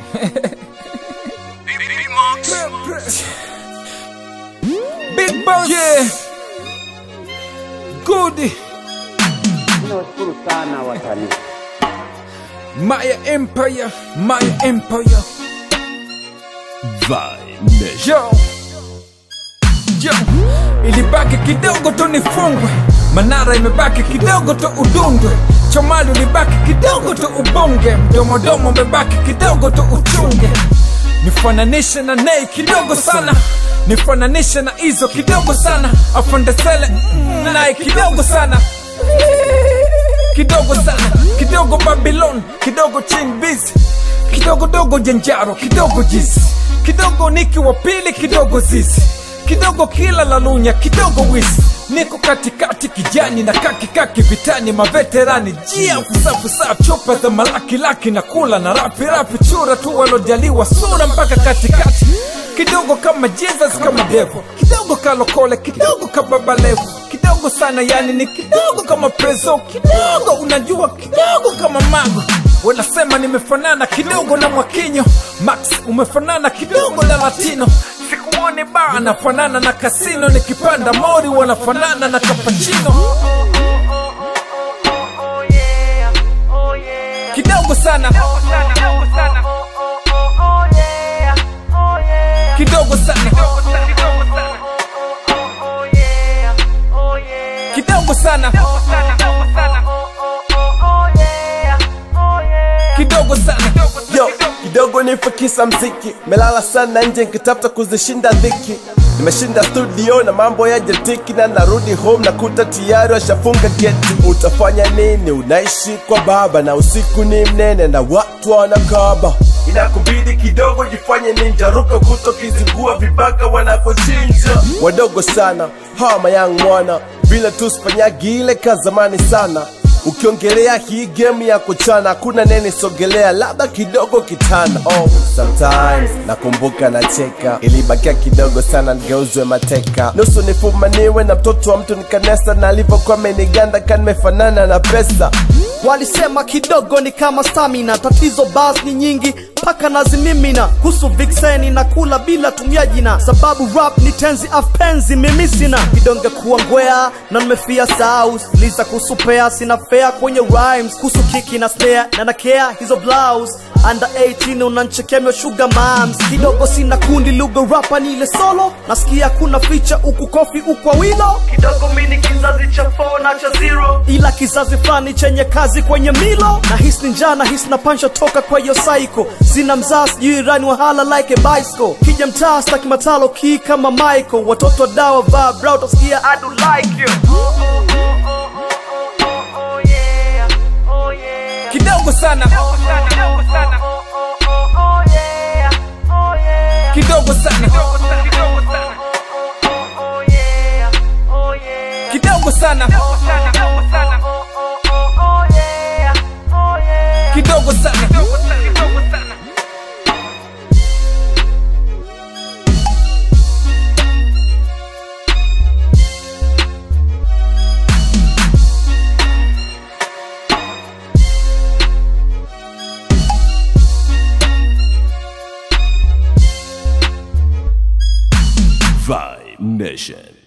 Big boss. Yeah. Good. Tunawashukuru sana wasanii. Maya Empire. Maya Empire. Yo. Yo. Ilibaki kidogo tu nifungwe. Manara imebaki kidogo tu udundwe. Chomali ulibaki kidogo tu ubonge. Mdomodomo umebaki kidogo tu uchunge. Nifananishe na Nei kidogo sana. Nifananishe na Izo kidogo sana. Afandesele mm, naye kidogo sana kidogo sana kidogo babylon kidogo chinbiz kidogo dogo jenjaro kidogo jisi kidogo niki wa pili kidogo zizi kidogo kila lalunya kidogo wisi niko katikati kijani na kakikaki vitani maveterani jia fusafusa chupa za malakilaki na kula na rapi rapi chura tu walojaliwa sura mpaka katikati kidogo kama jesus kama devo kidogo kalokole kidogo kababalevu kidogo sana yani ni kidogo kama preso kidogo unajua kidogo kama mago wanasema nimefanana kidogo na mwakinyo max umefanana kidogo na latino sikuoni ba nafanana na kasino nikipanda mori wanafanana na kapachino kidogo sana kidogo sana kidogo sana kidogo sana yo kidogo nifakisa mziki melala sana nje nkitafuta kuzishinda dhiki nimeshinda studio na mambo ya jetiki na narudi home na kuta tiyari washafunga geti utafanya nini unaishi kwa baba na usiku ni mnene na watu wanakaba inakubidi kidogo jifanye ninja ruka kuto kizingua vibaka wanakochinja wadogo sana hawa mayang mwana vile tu sifanyagi ile ka zamani sana ukiongelea hii game ya kuchana hakuna nene sogelea labda kidogo kitana oh, sometimes nakumbuka nacheka ilibakia kidogo sana nigeuzwe mateka nusu nifumaniwe na mtoto wa mtu nikanesa na alivyokuwa ameniganda kanimefanana na pesa walisema kidogo ni kama stamina tatizo bas ni nyingi mpaka nazimimina kuhusu vikseni na kula bila tumia jina sababu rap ni tenzi afpenzi mimi sina kidonge kuwa ngwea na nimefia saus liza kuhusu pea sina fea kwenye rhymes kuhusu kiki na snare na nakea hizo blouse under 18 unanchekemyo sugar moms kidogo sina kundi lugha rapa ni ile solo nasikia kuna ficha uku kofi ukwa wilo kidogo mini kizazi cha 4 na cha zero ila kizazi fulani chenye kazi kwenye milo na hisi ni njaa na hisi na pansha toka kwa hiyo saiko sina mzaa sijui rani wahala like a bicycle kija mtaa staki matalo kii kama michael watoto wa dawa vaa bra utasikia I do like you kidogo sana kidogo sana kidogo sana kidogo sana Vibe Nation.